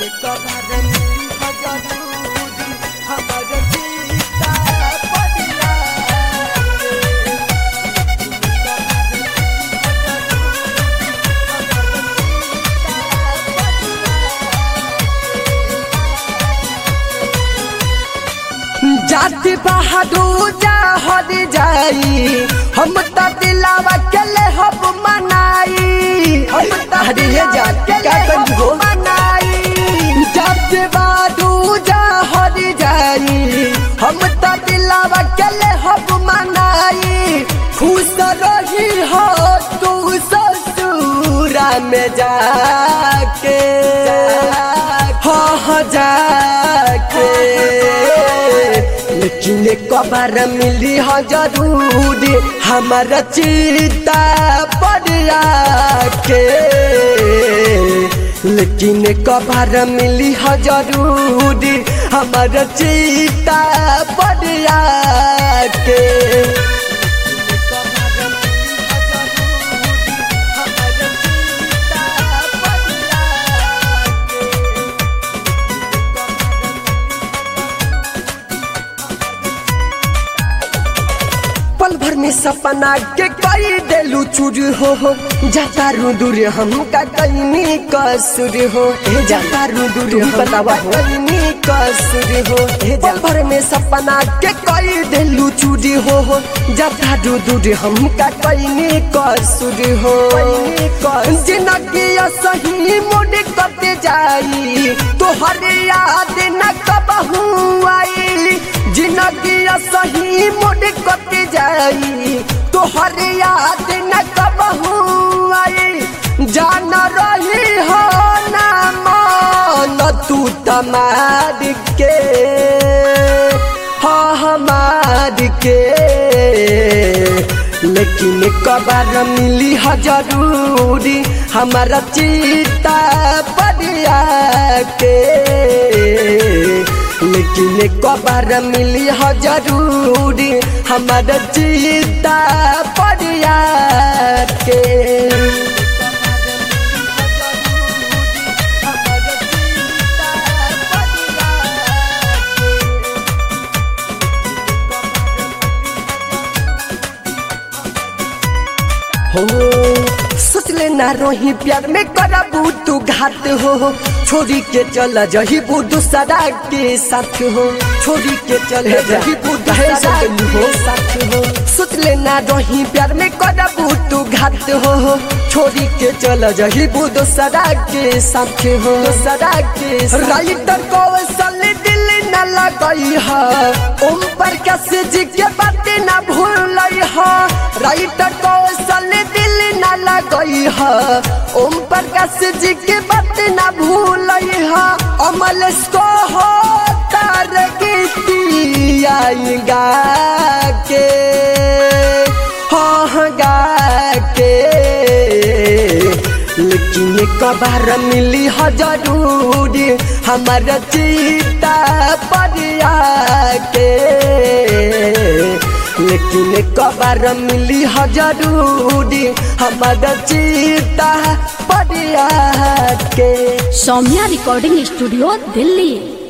जाति बहादुर जा हर जाई हम त दिलावा के ले हब मनाई हम त अरे ये जात के क्या ले कर हब हो? मनाई जाति बहादुर जा हर जाई हम त दिलावा के ले हब मनाई खुश रही हो तू ससुरा में जाके हाँ हाँ जाके लेकिन कबार मिली हो जरूर हमारा चिता पड़िया के लेकिन कबार मिली हो जरूर हमारा चिता पड़िया के पल भर में सपना के कई देलू चूर हो हो जाता रू दूर हमका कईनी कसुर हो हे जाता रू दूर तुम बतावा हो। कईनी कसुर हो हे पल भर में सपना के कई देलू चूर हो हो जाता रू दूर हमका कईनी कसुर हो जिंदगी सही मुड़ कटे जाई तोहर याद न कबहू आई जिंदगी सही मुड़ कट जाई तोहर याद न कबहू आई जान रही हो ना मान तू तमार के हाँ हमार के लेकिन कबार मिली ह जरूरी हमारा चिता बढ़िया के लेकिन कबार मिली ह जरूरी हमारा चिता बढ़िया के हो सोचले ना रही प्यार में करबू तू घात हो छोड़ी के चल जही दूसरा के साथ हो छोड़ी के चल जही दूसरा के साथ हो सोचले ना रही प्यार में करबू तू घात हो छोड़ी के चल जही दूसरा के साथ हो दूसरा के राइटर कौशल दिल न लगई है ओम प्रकाश जी के बात न भूल है राइटर कौशल दिल न लगई है ओम प्रकाश जी के बात न भूल है अमल को हो तार गीतिया गा के हाँ गा के लेकिन कबार मिली ह जरूरी हमारा चिता बढ़िया के लेकिन कबार मिली ह जरूरी हमारा चिता बढ़िया के सौम्या रिकॉर्डिंग स्टूडियो दिल्ली